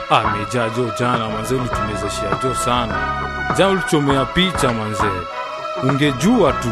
amejaa jo jana manze ulitumezeshia jo sana jana ulichomea picha manze ungejua tu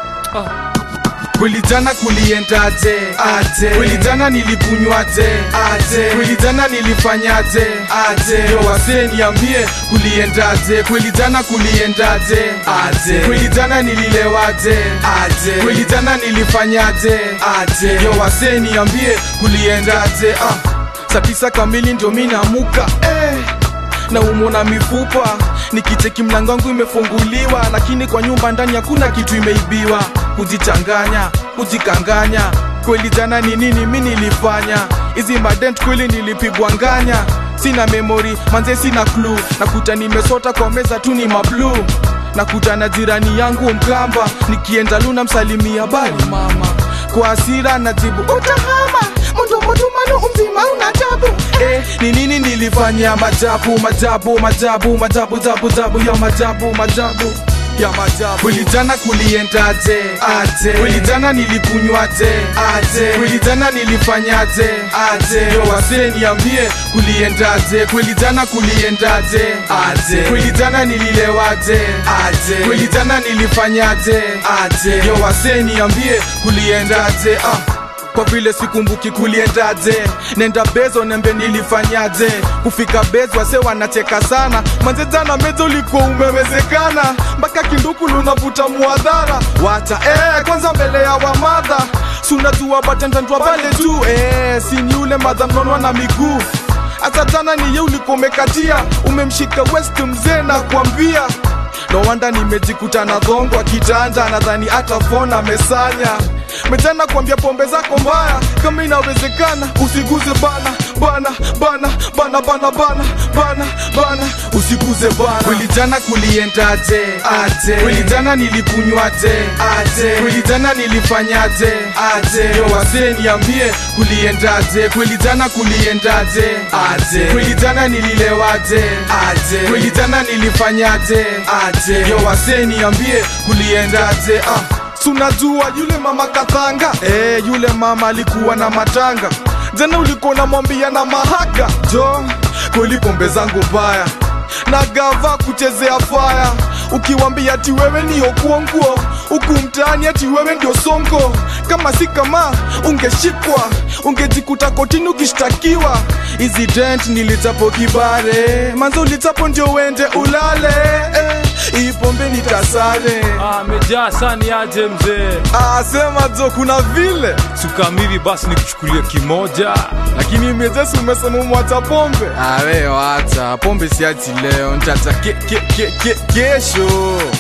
kweli jana kuliendaje aje kweli jana nilikunywaje aje kweli jana nilifanyaje aje yo wasee niambie kuliendaje kweli jana kuliendaje aje kweli jana nililewaje aje kweli jana nilifanyaje aje yo wasee niambie kuliendaje ah saa tisa kamili ndio mi namuka eh na umona mifupa nikicheki mlango wangu imefunguliwa lakini kwa nyumba ndani hakuna kitu imeibiwa kujichanganya kujikanganya kweli jana ni nini mi nilifanya hizi madent kweli nilipigwa nganya sina memori manze sina klu nakuta nimesota kwa meza tu ni mablu nakuta na jirani yangu mkamba nikienda luna msalimia bali mama kwa asira najibu utahama mundomotumanu umzima una tabu eh, ni nini nilifanya majabu majabu majabu majabu jabu jabu ya majabu majabu ya majabu kweli jana kuliendaje aje kweli jana nilikunywaje aje kweli jana nilifanyaje aje yo wasee niambie kuliendaje kweli jana kuliendaje aje kweli jana nililewaje aje kweli jana nilifanyaje aje yo wasee niambie kuliendaje ah kwa vile sikumbuki kuliendaje nenda bezo nembe nilifanyaje kufika bezo wase wanacheka sana manze jana mezo ulikuwa umewezekana mpaka kinduku lunavuta muadhara wacha eh, kwanza mbele ya wamadha sunajua batendandwa pale tu eh, sini ule madha mnonwa na miguu hata jana niye ulikuwa umekatia umemshika west mzee na kuambia no wanda nimejikuta na dhongwa kitanda nadhani hata fona amesanya mejana kuambia pombe zako mbaya kama inawezekana usiguze bana bana bana bana bana bana bana bana usiguze bana kweli jana kuliendaje aje kweli jana nilikunywaje aje kweli jana nilifanyaje aje yo wasee niambie kuliendaje kweli jana kuliendaje aje kweli jana nililewaje aje kweli jana nilifanyaje aje yo wasee niambie kuliendaje ah sunajua yule mama kathanga eh, yule mama alikuwa na matanga jana ulikuwa namwambia na mahaka jo kweli pombe zangu mbaya na gava kuchezea faya ukiwambia ati wewe ni okuonguo huku mtaani ati wewe ndio sonko kama si kama ungeshikwa ungejikuta kotini ukishtakiwa hizi dent nilitapo kibare manzo ulitapo ndio uende ulale eh, hii pombe nitasare amejaa sani aje mzee asema jo kuna vile sukamili basi nikuchukulia kimoja lakini mezesi umesema umwacha pombe awe wacha pombe siachi leo ntacha ke, ke, ke, ke, kesho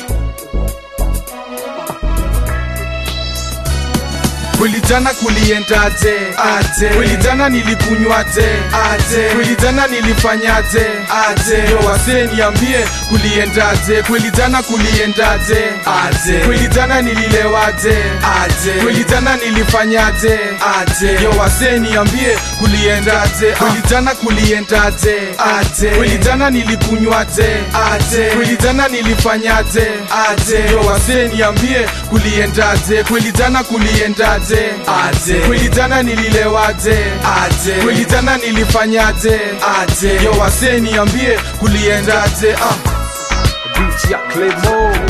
kweli jana kuliendaje aje kweli jana nilikunywaje aje kweli jana nilifanyaje aje yo wasee niambie kuliendaje kweli jana kuliendaje aje kweli jana nililewaje aje kweli jana nilifanyaje aje yo wasee niambie kuliendaje kweli jana kuliendaje aje kweli jana nilikunywaje aje kweli jana nilifanyaje aje yo wasee niambie kuliendaje kweli jana kuliendaje aje kweli jana nililewaje aje kweli jana nilifanyaje aje yo wasee niambie kuliendaje ah Beach ya Claymore